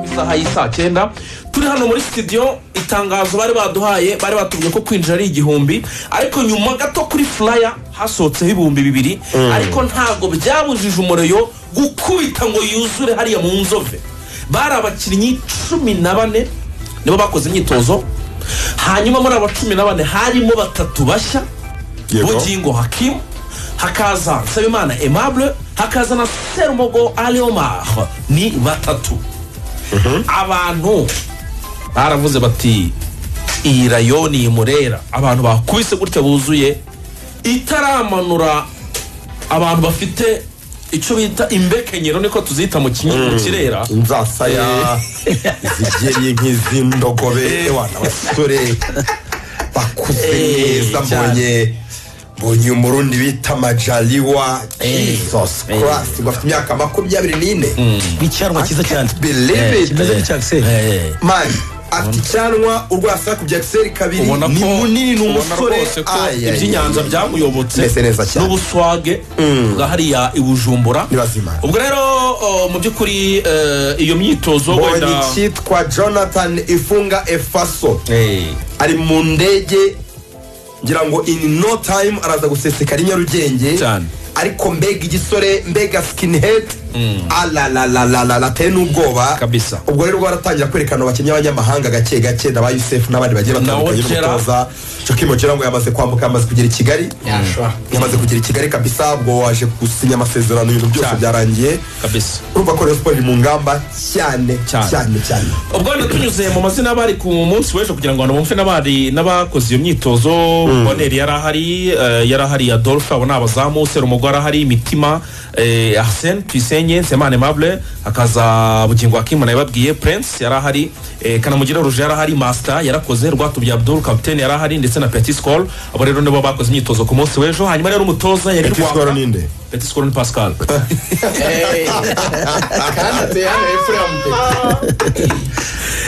isaha y'isaa cyenda turi hano muri sitidiyo itangazo bari baduhaye bari batubwiye ko kwinjira ari igihumbi ariko nyuma gato kuri furaya hasohotseho ibihumbi bibiri ariko ntabwo byabujije umuriro gukubita ngo yuzure hariya mu nzove bari abakinnyi cumi na bane nibo bakoze imyitozo hanyuma muri aba cumi na bane harimo batatu bashya Yego. bugingo hakimu hakaza nsabimana aimable hakaza na serumogo ariomar ni batatu abantu baravuze bati iyi rayo ni imurera abantu bakubise gutya buzuye itaramanura abantu bafite icyo bita imbekenyero niko tuzita mu kinyi- mu kirera inzasaya izigeri nk'iz'indogobe wana basore bakuze Eh, neza cyane. mbonye mbonye umurundi bita majaliwa Eh, jesus eh. christ ngo afite imyaka makumyabiri n'ine nk'icyanwa cyiza cyane believe it kimeze nk'icyakiseri Eh. mani afite icyanwa urwasa ku byakiseri kabiri ubona ni ko munini ni ubona umusore rwose ko Ay, ay, iby'inyanja ay. byamuyobotse Meze neza cyane. n'ubuswage bwa hariya i bujumbura Ni bazima. ubwo rero o, mu by'ukuri eh, iyo myitozo mbonye wenda icyitwa jonathan ifunga efaso Eh. ari mu ndege ngira ngo in no time araza gusesekara i nyarugenge Cyane. ariko mbega igisore mbega skinhead alalalalala ateye n'ubwoba Kabisa. ubwo rero rwaratangira kwerekana abakinnyi b'abanyamahanga gake gake na ba yusefu n'abandi bagiye batandukanye Wojera. n'umutoza jokimo jera ngo yamaze kwambuka yamaze kugera i kigali yamaze kugera i kigali kabisa ubwo waje gusinya amasezerano ibintu byose Cyane. byarangiye kabisa urumva ko rayon siporo iri mu ngamba cyane Cyane. cyane cyane ubwo wenda tunyuze mu mazina y'abari ku munsi w'ejo kugira ngo abantu bumve n'abari n'abakoze iyo myitozo boneri yari ahari eh, yari ahari adolphe abo ni abazamu serumogo yari ahari mitima eh, arsene tuyisenye nsemane mable hakaza bugingo wakimu nawe babwiye prince yari ahari eh, kanamugire ruje yari ahari masita yarakoze rwatubye abdul kapitene yari ahari ndetse na petit skol abo rero nibo bakoze imyitozo ku munsi w'ejo hanyuma rero umutoza yari Petit Skol Rwaka. ni nde? petit skol ni pascal kandi ateye hano hepfo ya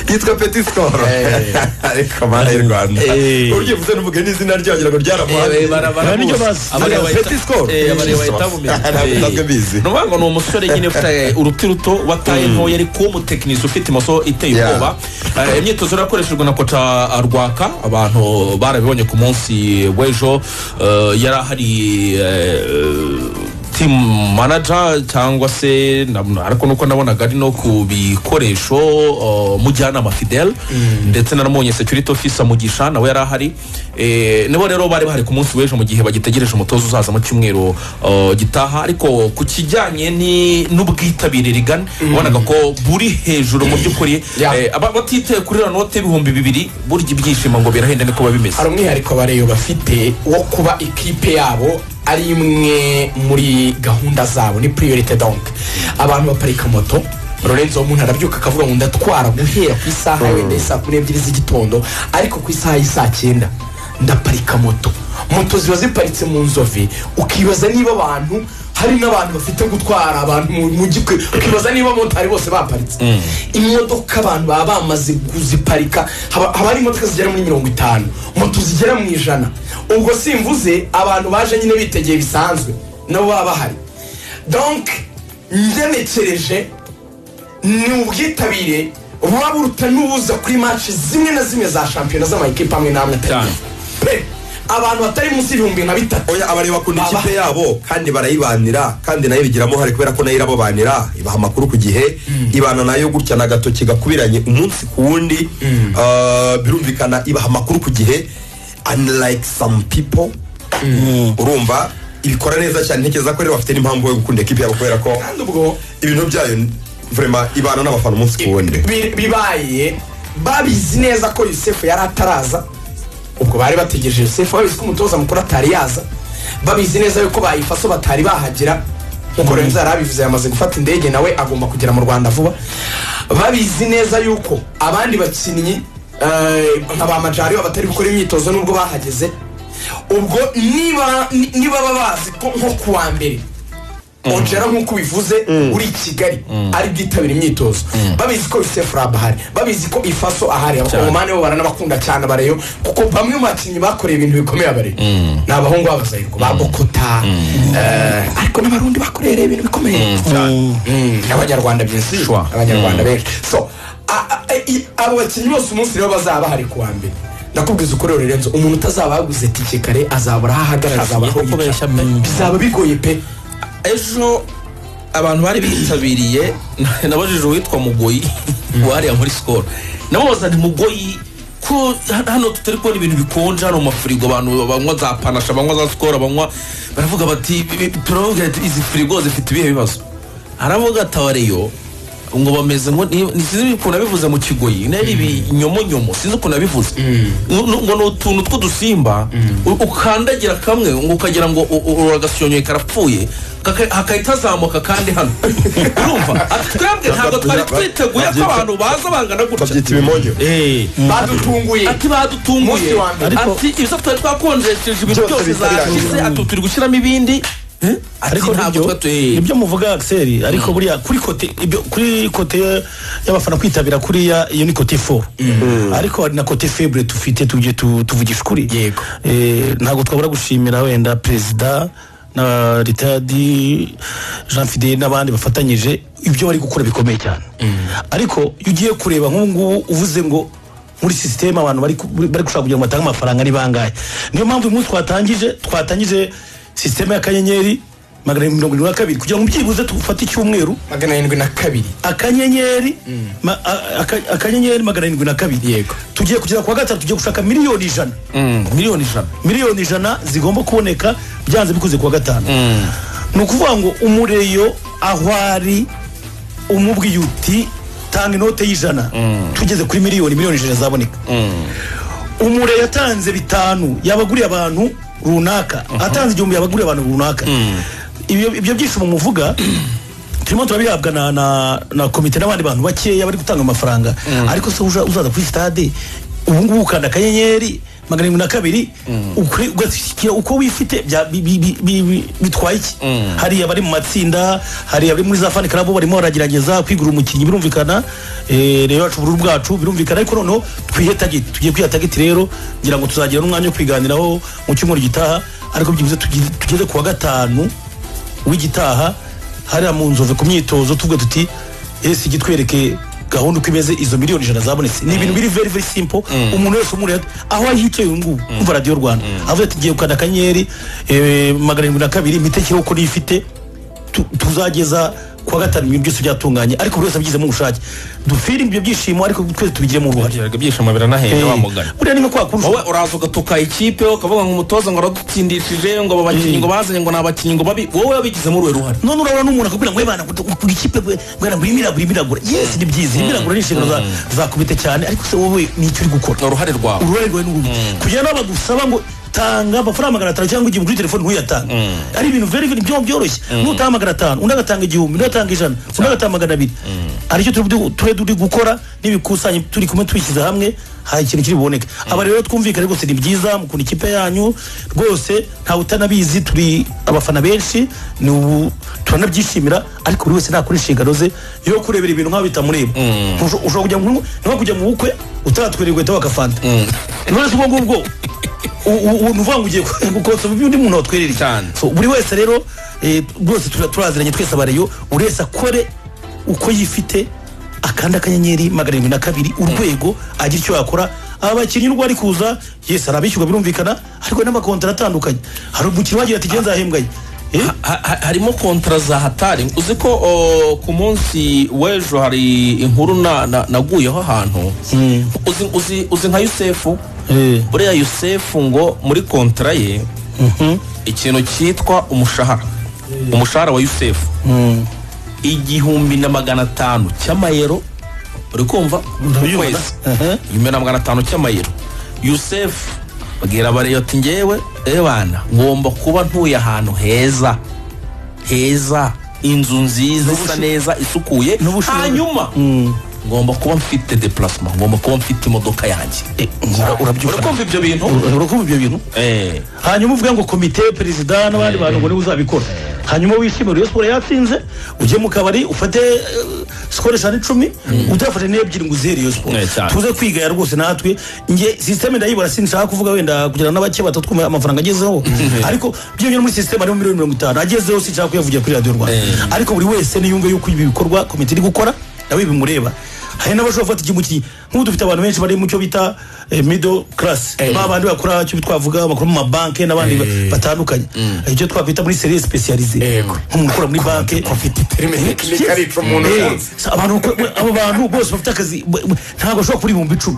yitwa peti sikoro ariko mana y'u rwanda Eh. uryivuze n'umugani n'izina ryo wagira ngo ryaramuhaye Nibyo bazi. Petit Skol. Ntabwo nsanzwe mbizi. nuvuga ngo ni umusore nyine ufite uruti ruto wataye ntoya ariko w'umutekinisi ufite imoso iteye Yeah. ubwoba Eh, imyitozo yari yakoreshejwe na koca rwaka abantu barabibonye ku munsi w'ejo Eh, yari ahari eh, team manager cyangwa se na- ariko nuko nabonaga ari no ku bikoresho eh, mujyanama fidel ndetse naramunye security officer mugisha nawe yari ahari Eh, nibo rero bari bahari ku munsi w'ejo mu gihe bagitegereje umutoza uzaza mu cyumweru eh, gitaha ariko ku kijyanye ni- n'ubwitabire rigana ubonaga ko buri hejuru mu by'ukuri Yeah. Eh, aba- batitaye kuri iriya note y'ibihumbi bibiri burya ibyishimo ngo birahenda niko biba bimeze hari umwihariko abareyo bafite wo kuba ikipe yabo ari imwe muri gahunda zabo ni priorite donk abantu baparika moto lorenzo w'umuntu arabyuka akavuga ngo ndatwara guhera ku isaha wenda y'i saa kumi n'ebyiri z'igitondo ariko ku isaha y'i saa cyenda ndaparika moto moto ziba ziparitse mu nzove ukibaza niba abantu hari n'abantu bafite gutwara abantu mu mujyi uki- ukibaza niba abamotari bose baparitse imodoka abantu baba bamaze kuziparika haba haba hari imodoka zigera muri mirongo itanu moto zigera mu ijana ubwo simvuze abantu baje nyine bitegeye bisanzwe nabo baba bahari donk ngenekereje ni ubwitabire buba buruta n'ubuza kuri match zimwe na zimwe za shampiyona z'amakipe amwe n'amwe atari Cyane. pe abantu batari munsi y'ibihumbi na bitatu oya abari bakunda Baba. ikipe yabo kandi barayibanira kandi nayo ibigiramo uruhare kubera ko nayo irababanira ibaha amakuru ku gihe ibana nayo gutya ni agatoki gakubiranye umunsi ku wundi Ah, birumvikana ibaha amakuru ku gihe unlike some people urumva ibikora neza cyane ntekereza ko rero bafite n'impamvu yo gukunda ikipe yabo kubera ko kandi ubwo ibintu byayo vrema ibana n'abafana umunsi ku wundi bi- bibaye babizi neza ko yusefu yari ataraza ubwo bari bategereje yusefu babizi ko umutoza mukuru atari yaza babizi neza yuko bayifaso batari bahagera nkuko renzo yari abivuze yamaze gufata indege nawe agomba kugera mu rwanda vuba babizi neza yuko abandi bakinnyi eh, nka ba majari baba batari gukora imyitozo nubwo bahageze ubwo niba ni- niba baba bazi ko nko ku wa mbere ongera nk'uko ubivuze uri i kigali ari bwitabire imyitozo babizi ko yusefu rab ahari babizi ko ifaso ahari abakongomani bo baranabakunda cyane abareyo kuko bamwe mu bakinnyi bakoreye ibintu bikomeye abareyo ni abahungu b'abazayirwa ba bokota eh, ariko n'abarundi bakoreye ibintu bikomeye cyane Mm, n'abanyarwanda byinshi Shwa. abanyarwanda benshi so a- eh, i- abo bakinnyi bose umunsi rero bazaba bahari ku wa mbere ndakubwiza ukuri Lorenzo umuntu utazaba yaguze tike kare azabura aho ahagarara azabura aho Agiye gukoresha yicara pe. bizaba bigoye pe ejo abantu bari bitabiriye nabajije uwitwa mugoyi wariya muri sikoro namubaza ni mugoyi ko hano tutari kubona ibintu bikonje hano mu mafirigo abantu banywa za panasha banywa za sikoro banywa baravuga bati turavuga ati izi firigo zifite ibihe bibazo aravuga ati abareyo ngo bameze ngo ni- ni- sinzi ukuntu abivuze mu kigoyi nari ibinyomonyomo sinzi ukuntu abivuze ngo ngo ni utuntu tw'udusimba u- ukandagira kamwe ngo ukagira ngo u- u- uragasyonyoye karapfuye kaka- hakahita hazamuka kandi hano urumva Ati, twebwe ntabwo twari twiteguye ko abantu baza bangana gutya babyita ibimonyo badutunguye ati badutunguye Munsi wa mbere. ati ibyo twari twakonjesheje ibintu Byose byose bihita zashize birangira. ati turi gushyiramo ibindi ati ariko ntabwo twa nibyo tu- nibyo muvuga Axel ariko buriya kuri kote ibyo kuri kote y'abafana kwitabira kuriya iyo ni kote fo ariko hari na kote febre tufite tujye tu- tuvugisha ukuri Yego. Eh, ntabwo twabura gushimira wenda perezida na ritadi jean fide n'abandi bafatanyije ibyo bari gukora bikomeye cyane ariko iyo ugiye kureba nk'ubu ngubu uvuze ngo muri sisiteme abantu bari ku- bari gushaka kugira ngo batange amafaranga ari bangahe niyo mpamvu uyu munsi twatangije twatangije sisiteme y'akanyenyeri magana arindwi mirongo irindwi na kabiri kugira ngo byibuze tufate icyumweru magana arindwi na kabiri akanyenyeri ma- a- aka- akanyenyeri magana arindwi na kabiri Yego. tugiye kugera ku wa gatatu tugiye gushaka miliyoni ijana miliyoni ijana miliyoni ijana zigomba kuboneka byanze bikuze ku wa gatanu ni ukuvuga ngo umureyo aho ari umubwiye uti tanga inote y'ijana tugeze kuri miliyoni miliyoni ijana zaboneka umureyo atanze bitanu yabaguriye abantu runaka atanze igihumbi yabaguriye abantu runaka Ibyo- ibyo byishimo muvuga turimo turabihabwa na, na, na komite n'abandi bantu bakeya bari gutanga amafaranga ariko se uja- uzaza kuri stade ubu ngubu ukanda akanyenyeri magana arindwi na kabiri ukuri- ugashyikira uko wifite bya- bi- bi- bi- bi- bi- bitwaye iki hariya bari mu matsinda hariya bari muri za fani karabo barimo baragerageza kwigura umukinnyi birumvikana eh, rero yacu ubururu bwacu birumvikana ariko noneho twihe tageti tugiye kwiha tageti rero ngira ngo tuzagira n'umwanya wo kwiganiraho mu cyumweru gitaha ariko byibuze tugi- tugeze ku wa gatanu w'igitaha hariya mu nzove ku myitozo tuvuga tuti ese igitwereke gahunda uko imeze izo miliyoni ijana zabonetse ni ibintu biri very very simple umuntu wese umureba aho yicaye uyu ngubu umva radiyo rwanda avuga ati ngiye gukanda akanyenyeri eh, magana arindwi na kabiri imitekerereze uko nifite tu- tuzageza ku wa gatanu ibintu byose byatunganye ariko buri wese abigizemo ubushake dufire ibyo byishimo ariko twese tubigiremo uruhare byaraga ibyishimo biranahera wa mugani buriya ni nko kwa kundi wowe uraza ugatuka ikipe ukavuga ngo umutoza ngo aradutsindishije ngo aba bakinnyi ngo bazanye ngo ni abakinnyi ngo babi wowe wabigizemo uruhe ruhare none urabona n'umuntu akakubwira ngo webana kuri kipe bwana ngo imiragura imiragura yes ni byiza imiragura ni inshingano za- za komite cyane ariko se wowe ni icyo uri gukora ni uruhare rwawe uruhare rwawe ni uruhe kugira ngo bagusaba ngo tanga amafaranga magana atanu cyangwa igihumbi kuri telefone ntuyatanga ari ibintu very very byo- byoroshye nutanga magana atanu undi agatanga igihumbi undi agatanga ijana undi agatanga magana abiri aricyo turi turi gukora n'ibikusanya turi kumwe twishyize hamwe hari ikintu kiri buboneke aba rero twumvikane rwose ni byiza mukunda ikipe yanyu rwose ntawe utanabizi turi abafana benshi ni ubu turanabyishimira ariko buri wese nakora inshingano ze yo kurebera ibintu nk'aho bitamureba Usho- ushobora kujya mu niho kujya mu bukwe utaratwerera inkweto w'agafanta none se ubwo ngubwo ubu uvuga ngo ugiye gukotsa undi muntu watwerera iki? Cyane. So, buri wese rero eh, rwose tura- turaziranye twese abareyo buri wese akore uko yifite akanda akanyenyeri magana arindwi na kabiri urwego agira icyo yakora abakinnyi n'ubwo ari kuza yesi arabishyurwa birumvikana ariko n'amakontara atandukanye hari umukinnyi wagira ati "Jye nzahembwa ye." Eh? Ha- ha- harimo kontra za hatari uzi ko o, ku munsi w'ejo hari inkuru na- na- naguyeho ahantu Uzi- uzi- uzi nka yusefu Eh. buriya yusefu ngo muri kontra ye ikintu cyitwa umushahara umushahara wa yusefu igihumbi na magana atanu cy'amayero uri kumva ku Ndabyumva. kwezi Aha. igihumbi na magana atanu cy'amayero yusefu babwira abareyo ati ngewe ebana ngomba kuba ntuye ahantu heza heza inzu nziza isa neza isukuye n'ubushobozi. hanyuma ngomba kuba mfite deplacement ngomba kuba mfite imodoka yanjye Eh, ura- uri urabyumva kumva ibyo bintu Ura- urakumva ibyo bintu Eh. hanyuma uvuge ngo komite perezida n'abandi bantu ngo niwe uzabikora hanyuma wishimire Rayon siporo yatsinze ujye mu kabari ufate eh, sikoro eshanu icumi utafate n'ebyiri ngo uzihere iyo siporo Eh, cyane. tuze kwigaya rwose natwe nge sisiteme ndayibara sinshaka kuvuga wenda kugira ngo n'abake batatwumva amafaranga agezeho ariko byiyongera muri sisiteme harimo miliyoni mirongo itanu agezeho sinshaka kuyavugira kuri radiyo rwanda ariko buri wese niyumve yuko ibi bikorwa komite iri gukora nawe bimureba hari n'abashobora gufata ikimuki nk'ubu dufite abantu benshi bari mu cyo bita eh, middle class Eh. ba bandi bakora icyo twavuga bakora mu mabanki n'abandi ba- Eh. batandukanye icyo twakwita muri seriye sipesiyarize Yego. nk'umukora muri banki ufite terime tekinike arica umuntu Eh, ukunze sa- abantu ko- abo bantu bose bafite akazi b- b- ntabwo bashobora kuri ibihumbi icumi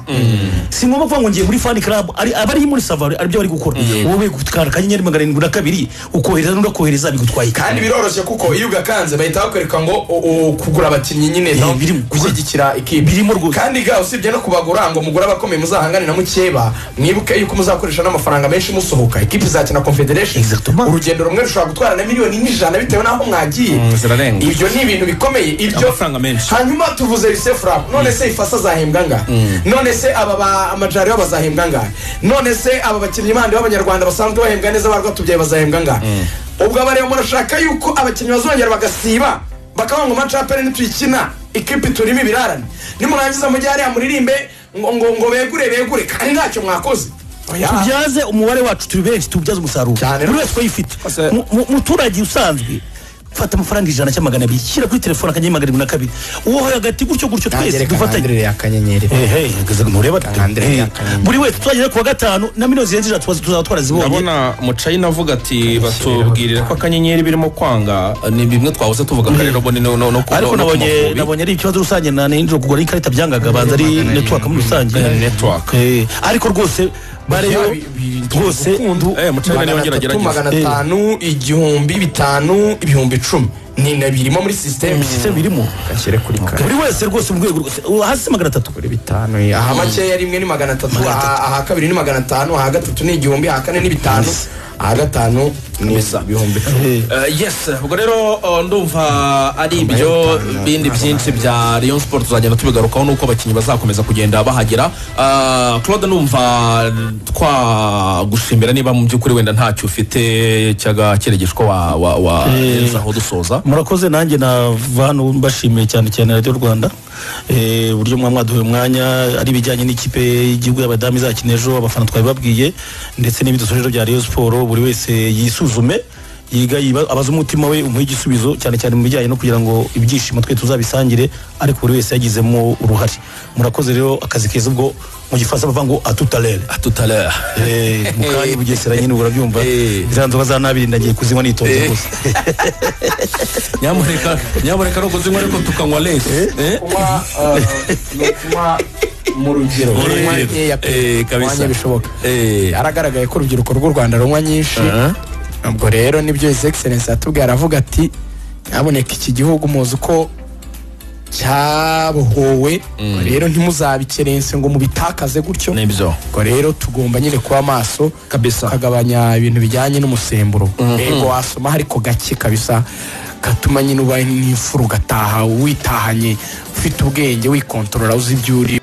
si ngombwa kuvuga ngo ngiye muri fani club ari abari muri savari aribyo bari gukora wowe gutwara akanyenyeri magana arindwi na kabiri ukohereza n'udakohereza bigutwaye iki? kandi biroroshye kuko iyo ugakanze bahita bakwereka ngo u- u- kugura abakinnyi nyine no birimo. gushyigikira ikipe Birimo rwose. kandi ga usibye no kubagura ngo mugure abakomeye muzahangane na mukeba mwibuke yuko muzakoresha n'amafaranga menshi musohoka ikipe izakina confederation Exactement. urugendo rumwe rushobora gutwara na miliyoni n'ijana bitewe n'aho mwagiye Mm, zirarenga. ibyo ni ibintu bikomeye ibyo Amafaranga menshi. hanyuma tuvuze risefura none se ifasa azahembwa ngahe none se aba ba amajari bazahembwa ngahe none se aba bakinnyi bandi b'abanyarwanda basanzwe bahembwa neza barwa tubyaye bazahembwa ngahe ubwo aba rero murashaka yuko abakinnyi bazongera bagasiba bakavuga ngo macapere nituyikina ikipe turimo ibirarane nimurangiza mujye hariya muririmbe ngo ngo ngo begure begure kandi ntacyo mwakoze Oya. tubyaze umubare wacu turi benshi tuwubyaze umusaruro Cyane. buri wese uyifite Ose- muturage usanzwe fata amafaranga ijana cyangwa magana abiri shyira kuri telefone akanyenyeri magana arindwi na kabiri uwo hagati gutyo gutyo twese dufatanye akanyenyeri Ehe, ntureba Kangandire Ehe. yakanyenyeri. buri wese tuzagera ku wa gatanu na miliyoni zirenze ijana tuza- tuzaba twarazibonye ndabona mucayina avuga ati batubwirire ko akanyenyeri birimo kwanga ni bimwe twahoze tuvuga ko ari roboni no no no ku- ariko no ku nabonye Mavubi. nabonye ari ikibazo rusange na ninjoro kugura ikarita byangaga banza ari network muri rusange Eh, network. Eh, ariko rwose bareyo Bi- bi- rwose ndu- eh, mucayina niwe ngira magana atatu agerageza magana atanu igihumbi bitanu ibihumbi icumi ni na birimo muri sisiteme system birimo gashyire kuri kare buri wese rwose mu rwego rwose uwo hasi magana atatu kuri bitanu aha makeya rimwe ni magana atatu Magana atatu. aha aha kabiri ni magana atanu aha gatatu ni igihumbi aha kane ni bitanu aha gatanu ni ibihumbi icumi Eh, yes ubwo rero eh, ndumva ari ibyo bindi byinshi bya Rayon Sport tuzagenda tubigarukaho nuko abakinnyi bazakomeza kugenda bahagera Eh, Claude numva twagushimira niba mu by'ukuri wenda ntacyo ufite cy'agakirigishwa wa wa wa aho dusoza murakoze nanjye nava hano mbashimiye cyane cyane radiyo rwanda Eh, uburyo mwamwaduye umwanya ari ibijyanye n'ikipe y'igihugu y'abadamu izakina ejo abafana twabibabwiye ndetse n'ibidusojeje bya rayon siporo buri wese yisuzume yiga yiba- abaze umutima we umuhe igisubizo cyane cyane mu bijyanye no kugira ngo ibyishimo twe tuzabisangire ariko buri wese yagizemo uruhare murakoze rero akazi keza ubwo mu gifaransa bavuga ngo atutalere A tout à l'heure Eh, mu kanya bugesera nyine ubu urabyumva Eh. ziriya nzoga za nabiri nagiye kuzinywa nitonze rwose nyamuneka nyamuneka ni ukuzinywa ariko tukanywa lesi Eh? kunywa eh, ni ukunywa mu rugero Mu kunywa rugero. nkeya pe, Eh, kabisa. kunywa nke bishoboka Eh. aragaragaye ko urubyiruko rw'u rwanda runywa nyinshi ubwo rero nibyo his excellence yatubwiye aravuga ati ntaboneka iki gihugu muzi uko cyabohowe rero ntimuzabikerense ngo mubitakaze gutyo nibyo ubwo rero tugomba nyine kuba maso Kabisa. tukagabanya ibintu bijyanye n'umusemburo yego wasoma ariko gake kabisa gatuma nyine ubaye n'imfura ugataha witahanye ufite ubwenge wikontorora uzi ibyo uri